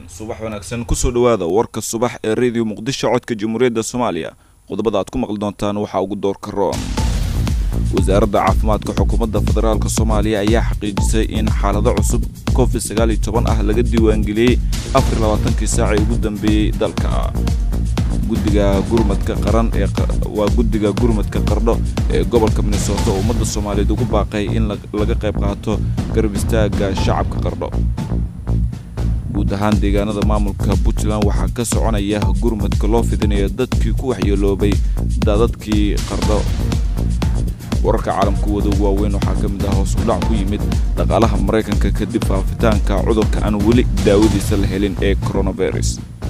subax wanaagsan kusoo dhowaada warka subax ee rediyo muqdisho codka jamhuuriyadda soomaaliya qodobada aad ku maqli doontaan waxaa ugu doorka roon wasaaradda caafimaadka xukuumadda federaalk soomaaliya ayaa xaqiijisay in xaalado cusub covid sagaal iyo toban ah laga diiwaangeliyey afar labaatankii saacii ugu dambeeyey dalka guddiga gurmadka qaran ee waa guddiga gurmadka qardho ee gobolka minnesota oo ummadda soomaaliyeed ugu baaqay in laga qayb qaato garab istaagga shacabka qardho guud ahaan deegaanada maamulka puntland waxaa ka soconaya gurmadka loo fidinayo dadkii ku waxyeeloobay daadadkii qardho wararka caalamku wada waaweyn waxaa ka mid ah hoos udhac ku yimid dhaqaalaha maraykanka kadib faafitaanka cudurka aan weli daawadiisa la helin ee coronavirus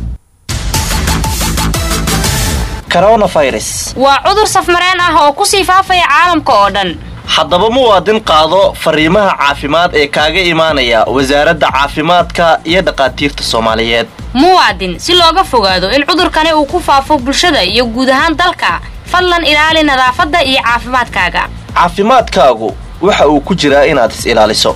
waa cudur safmareen ah oo ku sii faafaya caalamka oo dhan haddaba muwaadin qaado fariimaha caafimaad ee kaaga imaanaya wasaaradda caafimaadka iyo dhaqaatiirta soomaaliyeed muwaadin si looga fogaado in cudurkani uu ku faafo bulshada iyo guud ahaan dalka fadlan ilaali nadaafadda iyo caafimaadkaaga caafimaadkaagu waxa uu ku jiraa inaad is ilaaliso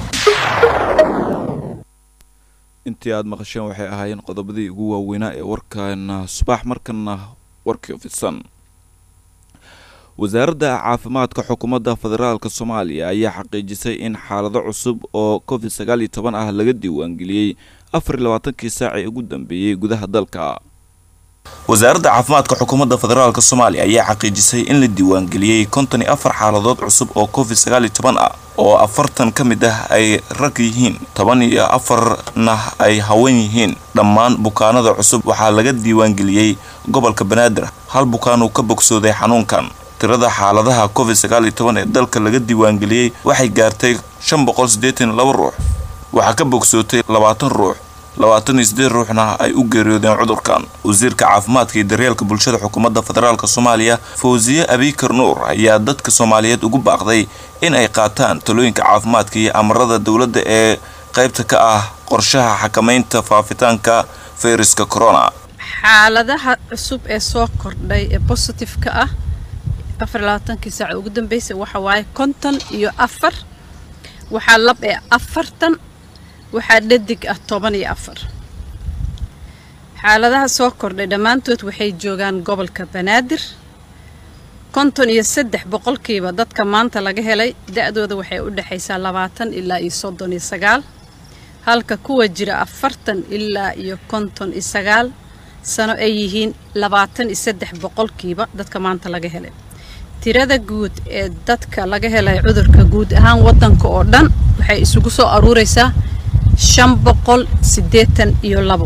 intii aad maqasheen waxay ahaayeen qodobadii ugu waaweynaa ee warkaana subax markana warkii fidsan wasaaradda caafimaadka xukuumadda federaalk soomaaliya ayaa xaqiijisay in xaalado cusub oo covid sagaal iyo toban ah laga diiwaangeliyey afar iyo labaatankii saacii ugu dambeeyey gudaha dalka wasaaradda caafimaadka xukuumadda federaalk soomaaliya ayaa xaqiijisay in la diiwaangeliyey konton iyo afar xaaladood cusub oo covid sagaal iyo toban ah oo afartan ka mid ah ay rag yihiin toban iyo afarna ay haween yihiin dhammaan bukaanada cusub waxaa laga diiwaangeliyey gobolka banaadir hal bukaan uu ka bogsooday xanuunkan tirada xaaladaha covid sagaal iyo toban ee dalka laga diiwaangeliyey waxay gaartay shan boqol siddeetan iyo laba ruux waxaa ka bogsootay labaatan ruux labaatan iyo siddeed ruuxna ay u geeriyoodeen cudurkan wasiirka caafimaadka iyo daryeelka bulshada xukuumadda federaalk soomaaliya fawsiye abikar nuur ayaa dadka soomaaliyeed ugu baaqday in ay qaataan talooyinka caafimaadka iyo amarada dowladda ee qaybta ka ah qorshaha xakamaynta faafitaanka fayraska corona xaaladaha cusub ee soo kordhay ee bositifeka ah afar labaatankii saaca ugu dambeysay waxa waaye konton iyo afar waxaa lab ee afartan waxaa dhadig ah toban iyo afar xaaladaha soo kordhay dhammaantood waxay joogaan gobolka banaadir konton iyo saddex boqolkiiba dadka maanta laga helay da-dooda waxay u dhexaysaa labaatan ilaa iyo soddon iyo sagaal halka kuwa jira afartan ilaa iyo konton iyo sagaal sano ay yihiin labaatan iyo saddex boqolkiiba dadka maanta laga helay tirada guud ee dadka laga helay cudurka guud ahaan waddanka oo dhan waxay isugu soo aruuraysaa shan boqol siddeetan iyo labo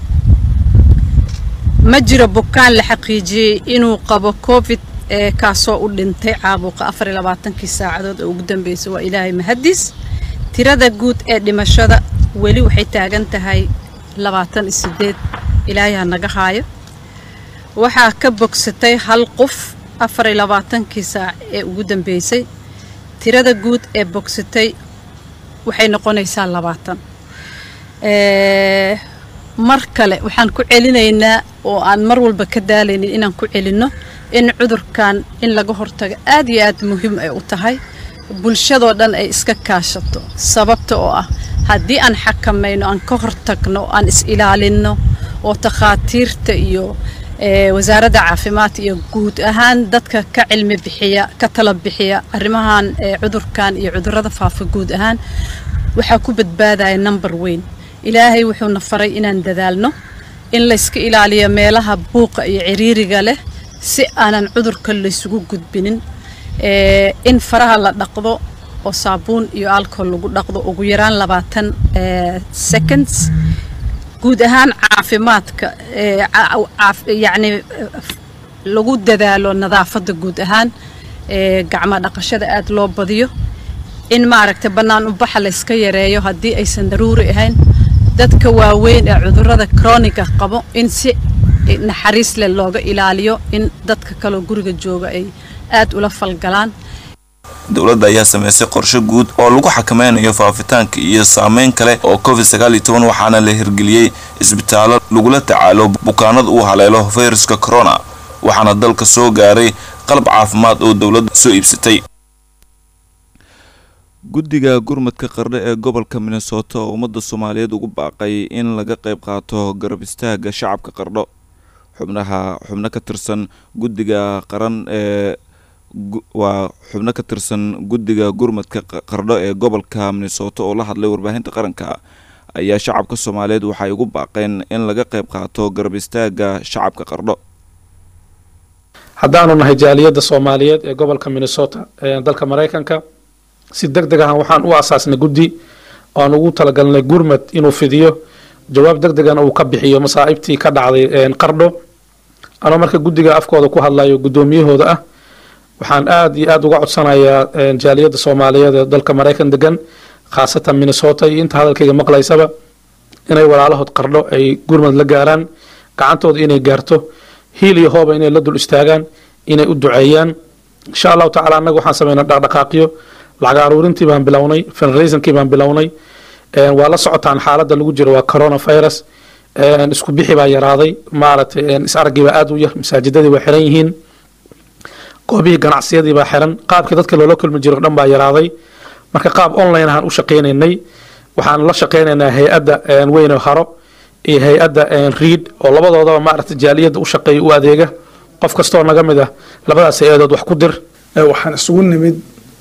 ma jiro bukaan la xaqiijiyey inuu qabo covid ee kaasoo u dhintay caabuqa afar iyo labaatankii saacadood oo ugu dambeysay waa ilaahay mahadiis tirada guud ee dhimashada weli waxay taagan tahay labaatan iyo siddeed ilaahay ha naga haayo waxaa ka bogsatay hal qof afar iyo labaatankii saac ee ugu dambeysay tirada guud ee bogsatay waxay noqonaysaa labaatan mar kale waxaan ku celinaynaa oo aan mar walba ka daalaynin inaan ku celinno in cudurkan in laga hortago aad iyo aad muhiim ay u tahay bulshadoo dhan ay iska kaashato sababta oo ah haddii aan xakamayno aan ka hortagno aan is ilaalinno oo takhaatiirta iyo wasaaradda caafimaadka iyo guud ahaan dadka ka cilmi bixiya ka tala bixiya arrimahan cudurkan iyo cudurrada faafa guud ahaan waxaa ku badbaadaya number weyn ilaahay wuxuuna faray inaan dadaalno in layska ilaaliyo meelaha buuqa iyo ciriiriga leh si aanan cudurka laysugu gudbinin in faraha la dhaqdo oo saabuun iyo alcohol lagu dhaqdo ugu yaraan labaatan seconds guud ahaan caafimaadka yacni lagu dadaalo nadaafadda guud ahaan gacmo dhaqashada aada loo badiyo in maaragtay bannaan ubaxa layska yareeyo haddii aysan daruuri ahayn dadka waaweyn ee cudurrada kroniga qabo in si naxariis leh looga ilaaliyo in dadka kaleo guriga jooga ay aad ula falgalaan dowladda ayaa sameysay qorshe guud oo lagu xakameynayo faafitaanka iyo saameyn kale oo covid sagaal iyo toban waxaana la hirgeliyey isbitaallo lagula tacaalo bukaanada uu haleelo fayraska corona waxaana dalka soo gaaray qalab caafimaad oo dowladda soo iibsatay guddiga gurmadka qardho ee gobolka minnesota oo ummadda soomaaliyeed ugu baaqay in laga qayb qaato garab istaaga shacabka qardho xubnaha xubno ka tirsan guddiga qaran ee waa xubno ka tirsan guddiga gurmadka qardho ee gobolka minnesota oo la hadlay warbaahinta qaranka ayaa shacabka soomaaliyeed waxay ugu baaqeen in laga qayb qaato garab istaaga shacabka qardho haddaanu nahay jaaliyadda soomaaliyeed ee gobolka minnesota ee dalka maraykanka si deg deg ahan waxaan u asaasnay guddi oan ugu talagalnay gurmad inuu fidiyo jawaab deg degana uu ka bixiyo masaa'ibtii ka dhacday qardho anoo marka guddiga afkooda ku hadlayo guddoomiyahooda ah waxaan aada iyo aada uga codsanayaa jaaliyadda soomaaliyeed ee dalka maraykan degan khaasatan minnesota iyo inta hadalkayga maqlaysaba inay walaalahood qardho ay gurmad la gaaraan gacantooda inay gaarto hiil iyo hooba inay la dul istaagaan inay u duceeyaan insha allahu tacala annaga waxaan sameynaa dhaqdhaqaaqyo lacag aruurintii baan bilownay fundraisonkii baan bilownay waa la socotaan xaaladda lagu jiro waa coronavirus isku bixi baa yaraaday maaragtay is araggii baa aada u yar masaajidadii waa xiran yihiin goobihii ganacsiyadii baa xiran qaabkii dadka loola kulmi jiro dhan baa yaraaday marka qaab online ahaan u shaqaynaynay waxaan la shaqaynaynaa hay-adda weyne haro iyo hay-adda reid oo labadoodaba maaragtay jaaliyadda u shaqeeya u adeega qof kastoo naga mid ah labadaas hay-adood wax ku dir waxaan isugu nimid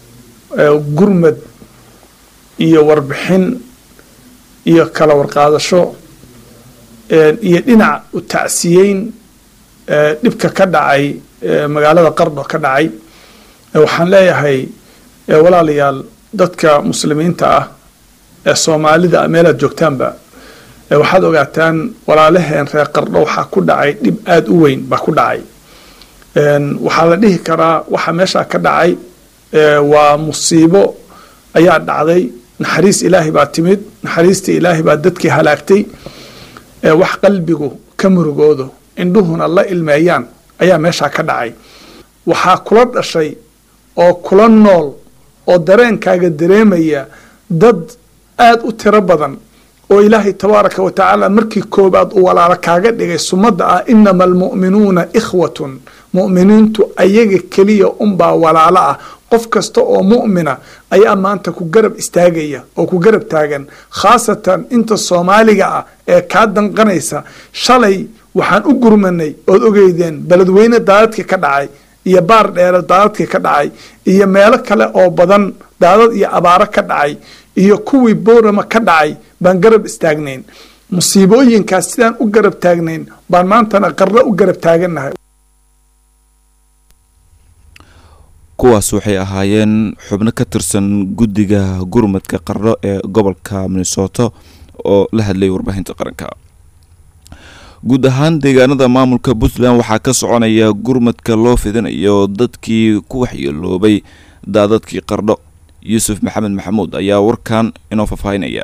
gurmad iyo warbixin iyo kala warqaadasho iyo dhinac u tacsiyeyn dhibka ka dhacay magaalada qardho ka dhacay waxaan leeyahay walaalayaal dadka muslimiinta ah ee soomaalida meelaad joogtaanba waxaad ogaataan walaalaheen reer qardho waxaa ku dhacay dhib aada u weyn baa ku dhacay waxaa la dhihi karaa waxa meeshaa ka dhacay waa musiibo ayaa dhacday naxariis ilaahay baa timid naxariistii ilaahay baa dadkii halaagtay wax qalbigu ka murugoodo indhuhuna la ilmeeyaan ayaa meeshaa ka dhacay waxaa kula dhashay oo kula nool oo dareenkaaga dareemaya dad aada u tiro badan oo ilaahay tabaaraka wa tacaala markii koobaad uu walaalo kaaga dhigay sumadda ah inama almu'minuuna ikhwatun mu'miniintu ayaga keliya unbaa walaalo ah qof kasta oo mu'mina ayaa maanta ku garab istaagaya oo ku garab taagan khaasatan inta soomaaliga ah ee kaa danqanaysa shalay waxaan u gurmanay ood ogeydeen beledweyne daadadka ka dhacay iyo baar dheere daadadka ka dhacay iyo meelo kale oo badan daadad iyo abaaro ka dhacay iyo kuwii boorama ka dhacay baan garab istaagnayn musiibooyinkaas sidaan u garab taagnayn baan maantana qarro u garab taagannahay kuwaas waxay ahaayeen xubno ka tirsan guddiga gurmadka qardho ee gobolka minnesota oo la hadlayay warbaahinta qaranka guud ahaan deegaanada maamulka puntland waxaa ka soconaya gurmadka loo fidinayo dadkii ku waxyeeloobay daadadkii qardho yuusuf maxamed maxamuud ayaa warkan inoo faahfaahinaya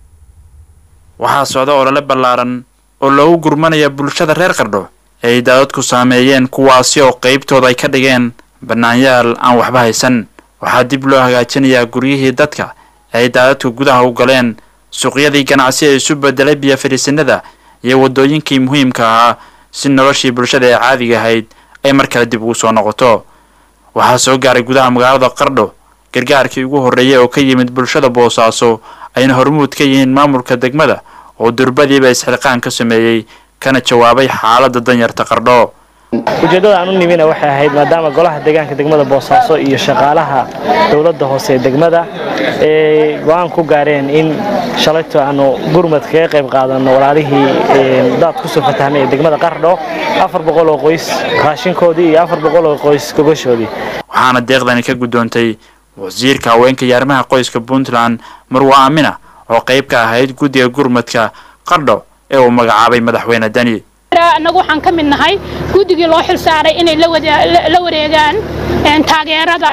waxaa socda olole ballaaran oo loogu gurmanaya bulshada reer qardho ee ay daadadku saameeyeen kuwaasi oo qeybtooda ay ka dhigeen bannaanyaal aan waxba haysan waxaa dib loo hagaajinayaa guryihii dadka ee ay daadadku gudaha u galeen suuqyadii ganacsi ee isu bedelay biyo fadhiisanada iyo waddooyinkii muhiimka ahaa si noloshii bulshada ee caadiga ahayd ay mar kale dib ugu soo noqoto waxaa soo gaaray gudaha magaalada qardho gargaarkii ugu horreeyay oo ka yimid bulshada boosaaso ayna hormuud ka yihiin maamulka degmada oo durbadiiba isxilqaan ka sameeyey kana jawaabay xaaladda danyarta qardho ujeeddada aan u nimina waxay ahayd maadaama golaha deegaanka degmada boosaaso iyo shaqaalaha dowladda hoose ee degmada ay go-aan ku gaareen in shalayto aanu gurmad kaga qayb qaadanno walaalihii daad kusoo fatahmay ee degmada qardho afar boqol oo qoys raashinkoodii iyo afar boqol oo qoys gogashoodii waxaana deeqdani ka guddoontay wasiirka haweenka iyo arrimaha qoyska puntland marwa aamina oo qayb ka ahayd guddiga gurmadka qardho ee uu magacaabay madaxweyne deni annagu waxaan ka mid nahay guddigii loo xil saaray inay la wareegaan taageerada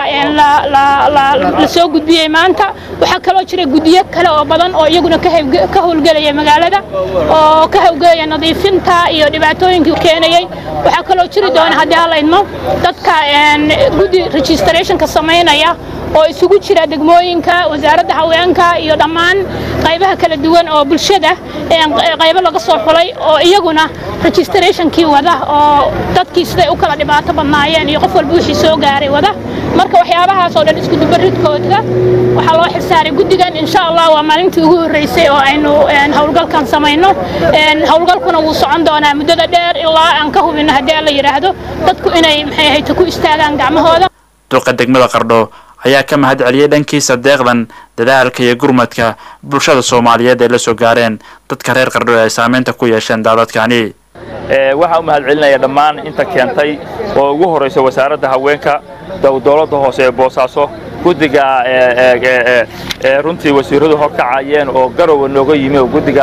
la soo gudbiyey maanta waxaa kaloo jira guddiyo kale oo badan oo iyaguna ka howlgelaya magaalada oo ka howlgelaya nadiifinta iyo dhibaatooyinkii keenayay waxaa kaloo jiri doona haddii hala idmo dadka guddi registrationka samaynaya oo isugu jira degmooyinka wasaaradda haweenka iyo dhammaan qaybaha kala duwan oo bulshada qaybo laga soo xulay oo iyaguna registrationkii wada oo dadkii siday u kala dhibaato badnaayeen iyo qof walba wixii soo gaaray wada marka waxyaabahaas oo dhan isku dubaridkooda waxaa loo xilsaaray guddigan insha allah waa maalintii ugu horreysay oo aynu howlgalkan samayno howlgalkuna wuu socon doonaa muddada dheer ilaa aan ka hubino haddii la yidhaahdo dadku inay maxay ahayd ku istaagaan gacmahooda duqa degmada qardho ayaa ka mahad celiyey dhankiisa deeqdan dadaalka iyo gurmadka bulshada soomaaliyeed ay la soo gaareen dadka reer qardho ee ay saameynta ku yeesheen daadadkani waxaan u mahad celinaya dhammaan inta keentay oo ugu horraysa wasaaradda haweenka dowladda hoose ee boosaaso guddiga runtii wasiiradu horkacayeen oo garowa nooga yimi oo guddiga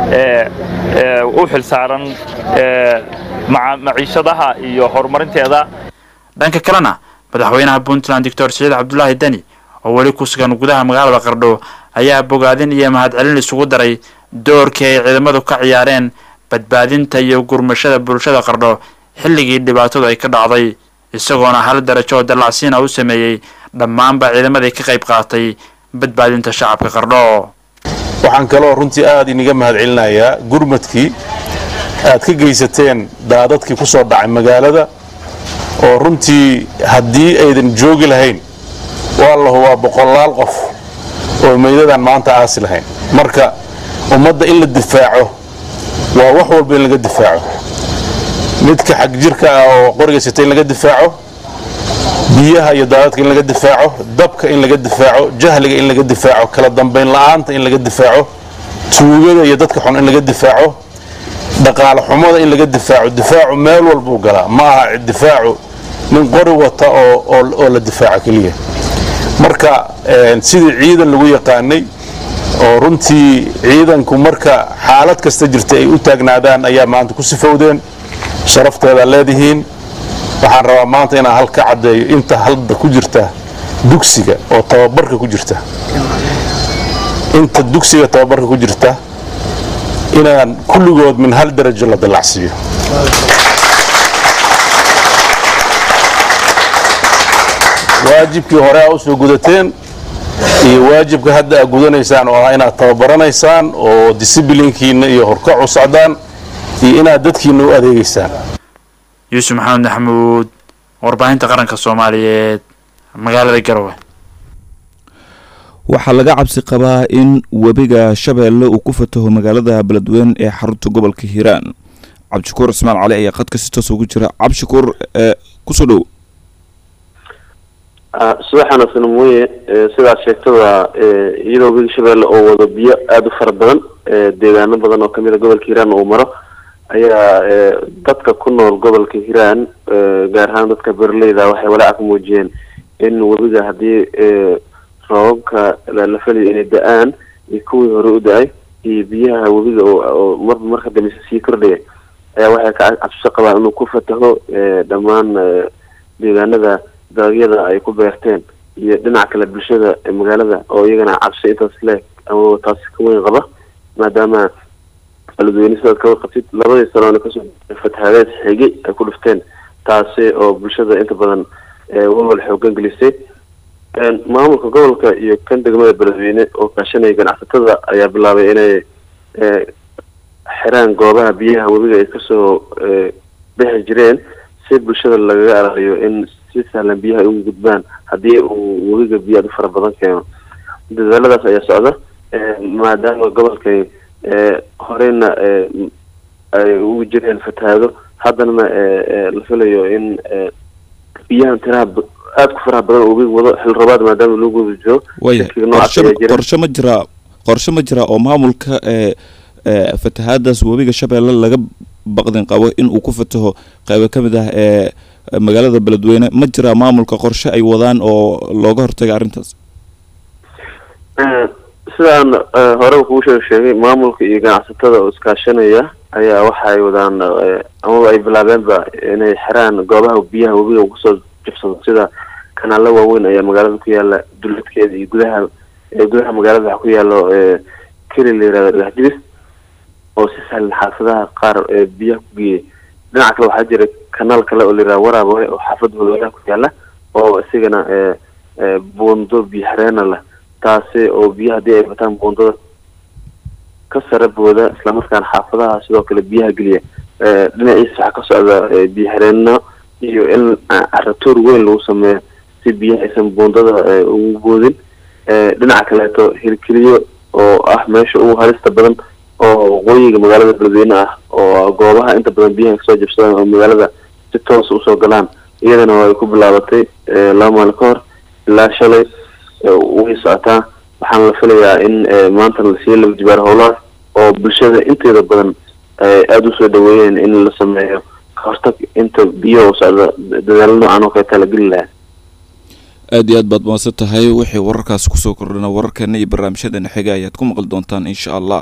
u xilsaaran maciishadaha iyo horumarinteeda dhanka kalena madaxweynaha puntland doctor siciid cabdulaahi deni oo weli ku sugan gudaha magaalada qardho ayaa bogaadin iyo mahadcelin isugu daray doorkii ay ciidamadu ka ciyaareen badbaadinta iyo gurmashada bulshada qardho xilligii dhibaatadu ay ka dhacday isagoona hal darajo oo dallacsiina u sameeyey dhammaanba ciidamadii ka qayb qaatay badbaadinta shacabka qardho waxaan kaloo runtii aad iniga mahad celinayaa gurmadkii aad ka geysateen daadadkii ku soo dhacay magaalada oo runtii haddii aydan joogi lahayn waa lahu waa boqolaal qof oo meydadaan maanta aasi lahayn marka ummadda in la difaaco waa wax walba in laga difaaco midka xag jirka ah oo qoriga sita in laga difaaco biyaha iyo daadadka in laga difaaco dabka in laga difaaco jahliga in laga difaaco kala dambayn la'aanta in laga difaaco tuugada iyo dadka xun in laga difaaco dhaqaale xumada in laga difaaco difaacu meel walbuu galaa ma aha difaacu nin qori wata oo la difaaco keliya marka sidii ciidan lagu yaqaanay oo runtii ciidanku marka xaalad kasta jirta ay u taagnaadaan ayaa maanta ku sifowdeen sharafteedaa leedihiin waxaan rabaa maanta inaan hal ka caddeeyo inta halda ku jirta dugsiga oo tababarka ku jirta inta dugsiga tababarka ku jirta inaan kulligood min hal darajo la dallacsiiyo waajibkii hore aa u soo gudateen iyo waajibka hadda aa gudanaysaan oo ah inaad tababaranaysaan oo disiblinkiinna iyo horkac u socdaan iyo inaad dadkiinna u adeegaysaan yuusuf maxamed maxamuud warbaahinta qaranka soomaaliyeed magaalada garowe waxaa laga cabsi qabaa in webiga shabeelle uu ku fataho magaalada beledweyne ee xarunta gobolka hiiraan cabdishakuur cismaan cali ayaa qadka si toos ugu jira cabdishakuur kusoo dhow subaxana sanamoye sidaad sheegtada iyadoo webiga shabeelle oo wado biyo aada u fara badan deegaano badan oo kamid a gobolka hiiraan uu maro ayaa dadka ku nool gobolka hiiraan gaar ahaan dadka berleyda waxay walaaca ka muujiyeen in webiga haddii roobabka la falayo inay da-aan iyo kuwii hore u da-ay iyo biyaha webiga oo marba marka dambeysa sii kordhaya ayaa waxay ka cabsisho qabaan inuu ku fataho dhammaan deegaanada dalagyada ay ku beerteen iyo dhinaca kale bulshada magaalada oo iyagana cabsi intaas leeg ama taasi ka weyn qaba maadaama beledweyne sidaad ka warqabtid labadii sanoona kasoo fatahaadeed xigay ay ku dhufteen taasi oo bulshada inta badan walwal xoogan gelisay maamulka gobolka iyo kan degmada beledweyne oo kaashanaya ganacsatada ayaa bilaabay inay xiraan goobaha biyaha webiga ay kasoo bixi jireen si bulshada lagaga alaaliyo in si sahlan biyaha ay ugu gudbaan haddii uu webiga biyo aad u fara badan keeno dadaaladaas ayaa socda maadaama gobolkay horeyna ay ugu jireen fatahaado haddanana la filayo in biyahan tiraha aada ku faraha badan oo webiga wado xil roobaad maadaama lagu guda jiro waya qorshe ma jiraa qorshe ma jiraa oo maamulka fatahaadaas webiga shabeelle laga baqdin qabo in uu ku fataho qaybo ka mid ah ee magaalada beledweyne ma jiraa maamulka qorshe ay wadaan oo looga hortaga arrintaas sidaan hore kuu shee sheegay maamulka iyo ganacsatada oo iskaashanaya ayaa waxa ay wadaan amaba ay bilaabeenba inay xiraan goobaha biyaha webiga uu kusoo jabsado sida kanaalo waaweyn ayaa magaalada ku yaala duladkeeda iyo gudaha gudaha magaalada waxa ku yaalo keli la yirahdo dhagaxjibis oo si sahlan xaafadaha qaar biyaha ku geeyay dhinaca kale waxaa jira kanaal kale oo la yirahdo waraabore oo xaafada holwadaha ku yaala oo isigana buundo biyo xareena leh taasi oo biyaha haddii ay bataan buundada ka sare booda islamarkaana xaafadaha sidoo kale biyaha geliya dhinaciisa waxaa ka socda biyo xareeno iyo in caratoor weyn lagu sameeyo si biyaha aysan buundada ugu boodin dhinaca kaleeto hirkeliyo oo ah meesha ugu halista badan oo waqooyiga magaalada beledweyne ah oo goobaha inta badan biyaha kasoo jabsadaan oo magaalada si toos usoo galaan iyadana waa ay ku bilaabatay laba maalin ka hor ilaa shalay way socotaa waxaana la filayaa in maanta lasii laba jibaar howlahaas oo bulshada inteeda badan aada usoo dhaweeyeen in la sameeyo kahortag inta biyo oo socda dadaalo noocan oo kaleeta la geli lahaa aada iyo aad baad mahadsan tahay wixii wararkaasi kusoo kordhana wararkeena iyo barnaamijyadeena xiga ayaad ku maqli doontaan insha allah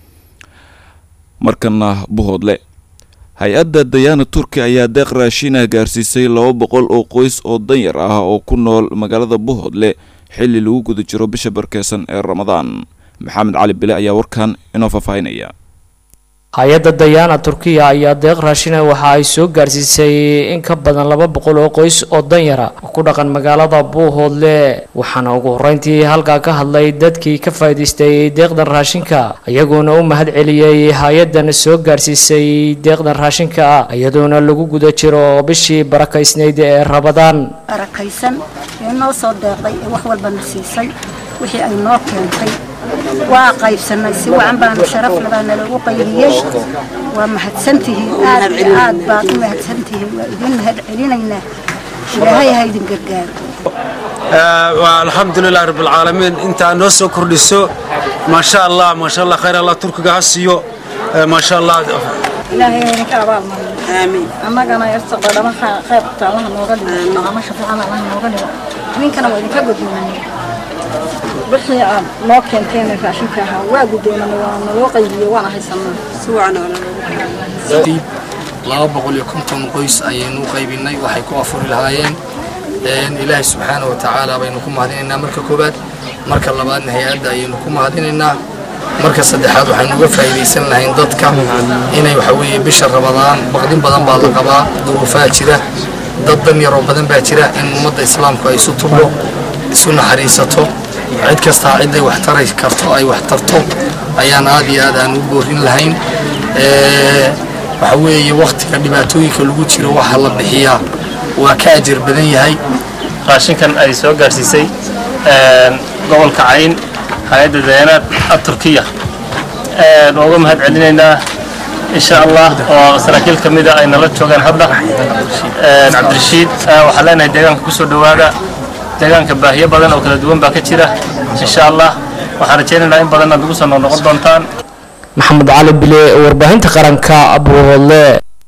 markana buhoodle hay-adda dayaana turki ayaa deeq raashiinah gaarsiisay laba boqol oo qoys oo danyar ah oo ku nool magaalada buhoodle xilli lagu guda jiro bisha barkeysan ee ramadaan maxamed cali bile ayaa warkan inoo faahfaahinaya hay-adda dayaana turkiya ayaa deeq raashina waxa ay soo gaarsiisay in ka badan laba boqol oo qoys oo danyara oo ku dhaqan magaalada buuhoodle waxaana ugu horreyntii halkaa ka hadlay dadkii ka faa'iidaystay deeqdan raashinka iyagoona u mahad celiyey hay-addan soo gaarsiisay deeqdan raashinka ah iyadoona lagu guda jiro bishii barakaysnayd ee rabadaan barakaysan ee noo soo deeqday ee wax walbana siisay wixii ay noo keentay waa qaybsanay si wacan baanu sharaf labaa nalagu qaybiyey waa mahadsantihiin aad iyo aad baad u mahadsantihiin waa idin mahad celinaynaa ilaahay ha idin gargaaro alxamdulilah rabbilcaalamiin intaa noo soo kordhiso maasha allah maasha allah khayr allah turkiga ha siiyo maasha allah ilaahay ha idinka abaalmariyo aamiin annagana irsaqa dhamaha qaybta allaha nooga dhigo dhaqamasha fiican allaha nooga dhigo idinkana waa idinka guddoonay wixii aad noo keenteen raashinka ahaa waa guddoonana waa naloo qaybiye waana haysanaa si wacan laba boqol iyo konton qoys ayaynu qaybinay waxay ku afuri lahaayeen ilaahay subxaana wa tacaala baynu ku mahadinaynaa marka koowaad marka labaadna hay-adda ayaynu ku mahadinaynaa marka saddexaad waxaynu uga faa'iidaysan lahayn dadka inay waxa weeye bisha rabadaan baqdin badan baa la qabaa duruufaa jira dad dan yaroo badan baa jira in ummadda islaamku ay isu tublo isu naxariisato cid kastaa ciday wax tari karto ay wax tarto ayaan aad iyo aad aan u boorin lahayn waxa weeye wakhtiga dhibaatooyinka lagu jiro waxa la bixiyaa waa ka ajir badan yahay raashinkan ay soo gaarsiisay gobolka cayn hay-adda dayaanaad aturkiya waa uga mahad celinaynaa insha allah oo saraakiil ka mida ay nala joogaan hadda cabdirashiid waxaan leenahay deegaanka kusoo dhowaada deegaanka baahiyo badan oo kala duwan baa ka jira insha allah waxaan rajaynaynaa in badan aad ugu soo noqnoqon doontaan maxamed cali bile warbaahinta qaranka buuhoodle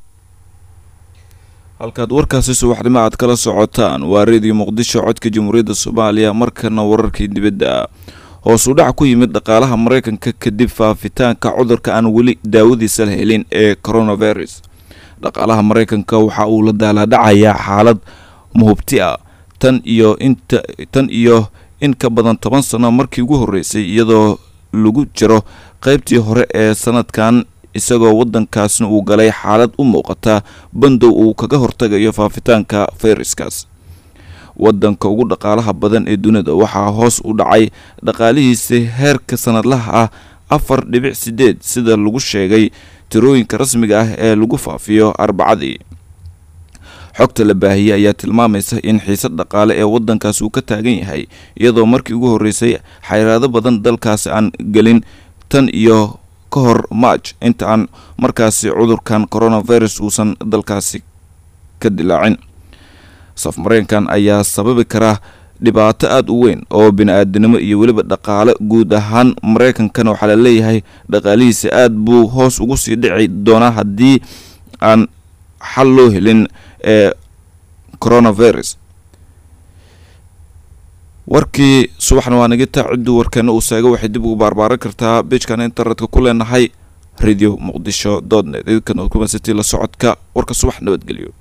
halkaad warkaasi subaxnimo aad kala socotaan waa reediyo muqdisho codka jamhuuriyadda soomaaliya markana wararkii dibadda hoos u dhac ku yimid dhaqaalaha maraykanka kadib faafitaanka cudurka aan weli daawadiisa la helin ee coronavirus dhaqaalaha maraykanka waxa uu la daalaadhacayaa xaalad muhubti ah tan iyo inta tan iyo in ka badan toban sano markii ugu horreysay iyadoo lagu jiro qaybtii hore ee sanadkan isagoo waddankaasna uu galay xaalad u muuqata bandow uu kaga hortagayo faafitaanka fayraskaas waddanka ugu dhaqaalaha badan ee dunida waxaa hoos u dhacay dhaqaalihiisa heerka sanadlaha ah afar dhibic sideed sida lagu sheegay tirooyinka rasmiga ah ee lagu faafiyo arbacadii xogta la baahiyey ayaa tilmaamaysa in xiisad dhaqaale ee waddankaas uu ka taagan yahay iyadoo markii ugu horreysay xayraado badan dalkaasi aan gelin tan iyo ka hor march inta aan markaasi cudurkan coronavirus uusan dalkaasi ka dilaacin saf mareenkan ayaa sababi karaa dhibaato aada u weyn oo bini-aadanimo iyo weliba dhaqaale guud ahaan maraykankana waxaa la leeyahay dhaqaalihiisa aada buu hoos ugu sii dhici doonaa haddii aan xal loo helin ee coronavirus warkii subaxna waa nagita cidduu warkeena uu seego waxay dib ugu baarbaaran kartaa beejkan internetka ku leenahay radio muqdisho dot net idinkan ood kumasatii la socodka warka subax nabadgelyo